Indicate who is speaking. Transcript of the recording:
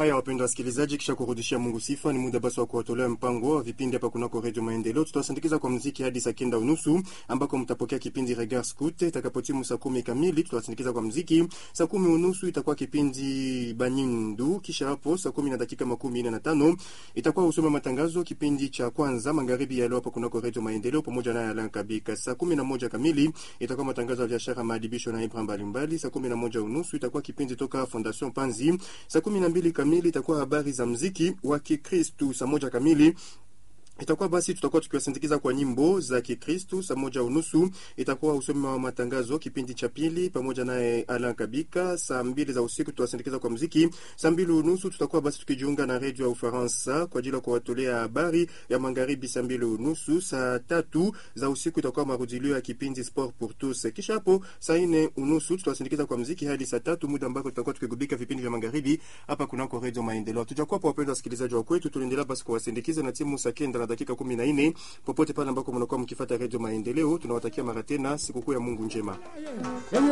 Speaker 1: haya, wapendwa wasikilizaji, kisha kurudishia Mungu sifa, ni muda basi wa kuwatolea mpango wa vipindi hapa kunako Redio Maendeleo. Tutawasindikiza kwa mziki hadi saa kenda unusu ambako mtapokea kipindi Regard Scout. Itakapotimu saa kumi kamili tutawasindikiza kwa mziki. Saa kumi unusu itakuwa kipindi Banyindu, kisha hapo saa kumi na dakika makumi nne na tano itakuwa usome matangazo, kipindi cha kwanza magharibi ya leo hapa kunako Redio Maendeleo pamoja naye Alan Kabika. Saa kumi na moja kamili itakuwa matangazo ya biashara, maadibisho na ibra mbalimbali. Saa kumi na moja unusu itakuwa kipindi toka Fondation Panzi. Saa kumi na mbili kamili itakuwa habari za mziki wa Kikristu. Saa moja kamili itakuwa basi tutakuwa tukiwasindikiza kwa nyimbo za Kikristu. Saa moja unusu itakuwa usomi wa matangazo, kipindi cha pili pamoja naye Alan Kabika. Saa mbili za usiku tutawasindikiza kwa mziki. Saa mbili unusu tutakuwa basi tukijiunga na redio ya Ufaransa kwa ajili ya kuwatolea habari ya magharibi. Saa mbili unusu. Saa tatu za usiku itakuwa marudilio ya kipindi Sport pour tous. Kisha hapo saa nne unusu tutawasindikiza kwa mziki hadi saa tatu, muda ambako tutakuwa tukigubika vipindi vya magharibi hapa kunako redio Maendeleo. Tujakuwa pa wapendwa wasikilizaji wa kwetu, tunaendelea basi kuwasindikiza na timu saa kenda na dakika kumi na nne popote pale ambako mnakuwa mkifata redio Maendeleo. Tunawatakia mara tena sikukuu ya Mungu njema.